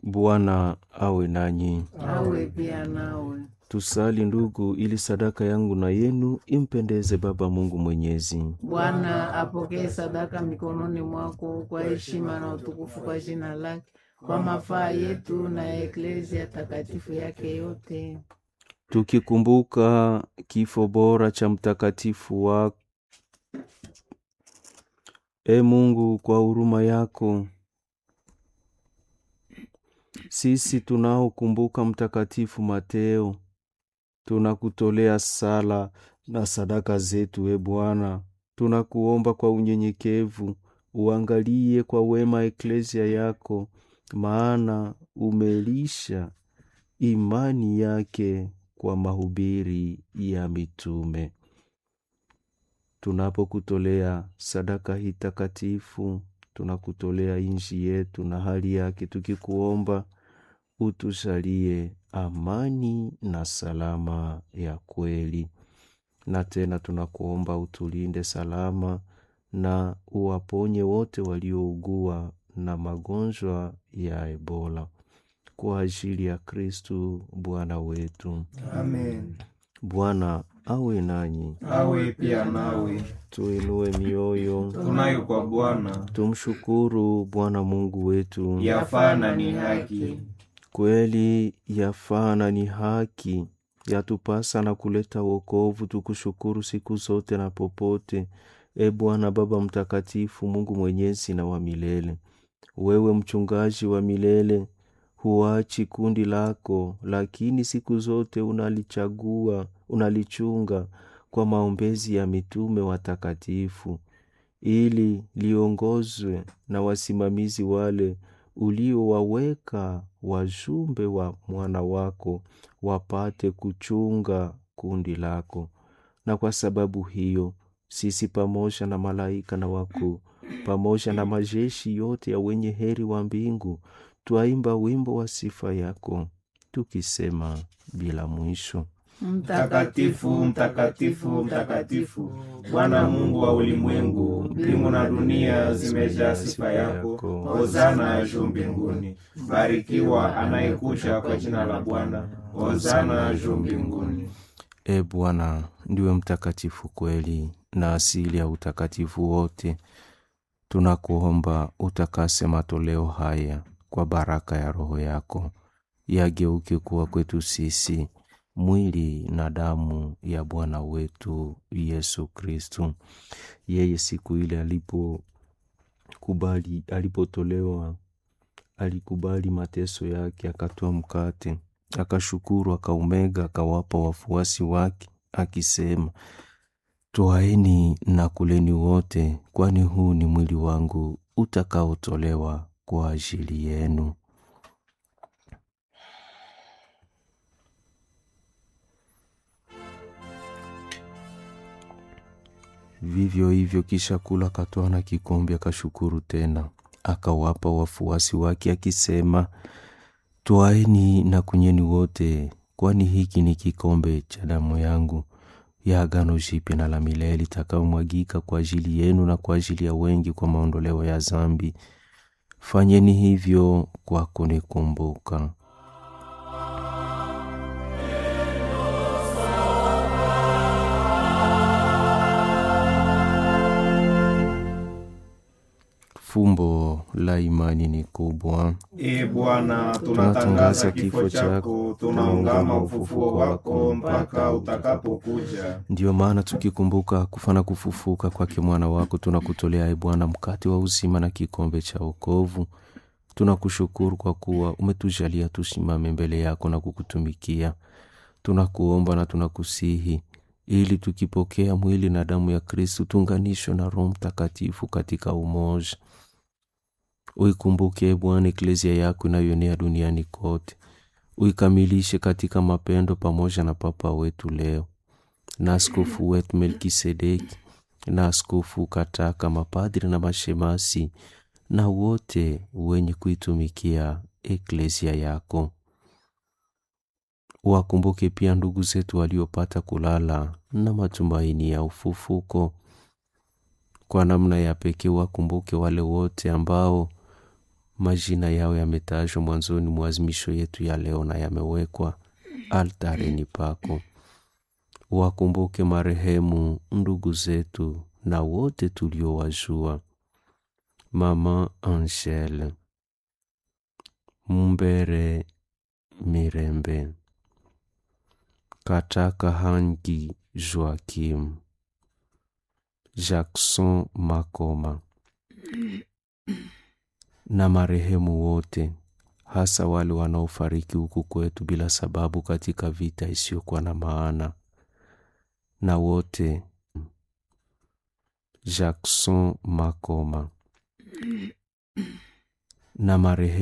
Bwana awe nanyi. awe pia nawe. Tusali ndugu, ili sadaka yangu na yenu impendeze Baba Mungu Mwenyezi. Bwana apokee sadaka mikononi mwako kwa heshima na utukufu kwa jina lake, kwa mafaa yetu na ya eklezia takatifu yake yote. Tukikumbuka kifo bora cha mtakatifu wa E Mungu, kwa huruma yako sisi tunaokumbuka mtakatifu Mateo tunakutolea sala na sadaka zetu. E Bwana, tunakuomba kwa unyenyekevu uangalie kwa wema eklezia yako, maana umelisha imani yake kwa mahubiri ya mitume. Tunapokutolea sadaka hii takatifu, tunakutolea inji yetu na hali yake, tukikuomba utujalie amani na salama ya kweli. Na tena tunakuomba utulinde salama na uwaponye wote waliougua na magonjwa ya Ebola kwa ajili ya Kristu Bwana wetu. Amen. Bwana awe nanyi, Awe pia nawe. tuinue mioyo, Tunayo kwa Bwana, tumshukuru Bwana Mungu wetu. yafaa na ni haki. Kweli yafaa na ni haki, yatupasa na kuleta wokovu, tukushukuru siku zote na popote. E Bwana Baba Mtakatifu, Mungu mwenyezi na wa milele, wewe mchungaji wa milele, huachi kundi lako, lakini siku zote unalichagua, unalichunga kwa maombezi ya mitume watakatifu, ili liongozwe na wasimamizi wale uliowaweka wajumbe wa mwana wako wapate kuchunga kundi lako. Na kwa sababu hiyo sisi pamoja na malaika na wakuu pamoja na majeshi yote ya wenye heri wa mbingu twaimba wimbo wa sifa yako tukisema bila mwisho: Mtakatifu, mtakatifu, mtakatifu, Bwana Mungu wa ulimwengu, mbingu na dunia zimejaa sifa yako. Hosana juu mbinguni. Barikiwa anayekuja kwa jina la Bwana. Hosana juu mbinguni. E Bwana, ndiwe mtakatifu kweli na asili ya utakatifu wote. Tunakuomba utakase matoleo haya kwa baraka ya Roho yako, yageuke kuwa kwetu sisi mwili na damu ya Bwana wetu Yesu Kristu. Yeye siku ile alipokubali, alipotolewa, alikubali mateso yake, akatoa mkate, akashukuru, akaumega, akawapa wafuasi wake, akisema, Twaeni na kuleni wote, kwani huu ni mwili wangu utakaotolewa kwa ajili yenu. Vivyo hivyo kisha kula, akatwaa na kikombe, akashukuru tena, akawapa wafuasi wake, akisema, Twaeni na kunyweni wote, kwani hiki ni kikombe cha damu yangu ya agano jipya na la milele itakayomwagika kwa ajili yenu na kwa ajili ya wengi kwa maondoleo ya dhambi. Fanyeni hivyo kwa kunikumbuka. Fumbo la imani ni kubwa. E Bwana, Tunatangaza tunatangaza kifo kifo chako, chako, tunaungama ufufuo wako mpaka utakapokuja. Ndiyo maana tukikumbuka kufa na kufufuka kwake mwana wako, tunakutolea e Bwana mkate wa uzima na kikombe cha wokovu. Tunakushukuru kwa kuwa umetujalia tusimame mbele yako na kukutumikia. Tunakuomba na tunakusihi ili tukipokea mwili na damu ya Kristu tuunganishwe na Roho Mtakatifu katika umoja. Uikumbuke e Bwana eklezia yako inayoenea duniani kote, uikamilishe katika mapendo pamoja na Papa wetu leo na askofu wetu Melkisedeki na askofu Kataka, mapadri na mashemasi na wote wenye kuitumikia eklezia yako. Wakumbuke pia ndugu zetu waliopata kulala na matumaini ya ufufuko. Kwa namna ya pekee wakumbuke wale wote ambao majina yao yametajwa mwanzoni mwa azimisho yetu ya leo na yamewekwa altareni pako. Wakumbuke marehemu ndugu zetu na wote tuliowajua: Mama Angele Mumbere, Mirembe Kataka Hangi, Joakim Jackson Makoma na marehemu wote, hasa wale wanaofariki huku kwetu bila sababu katika vita isiyokuwa na maana, na wote Jackson Makoma na marehemu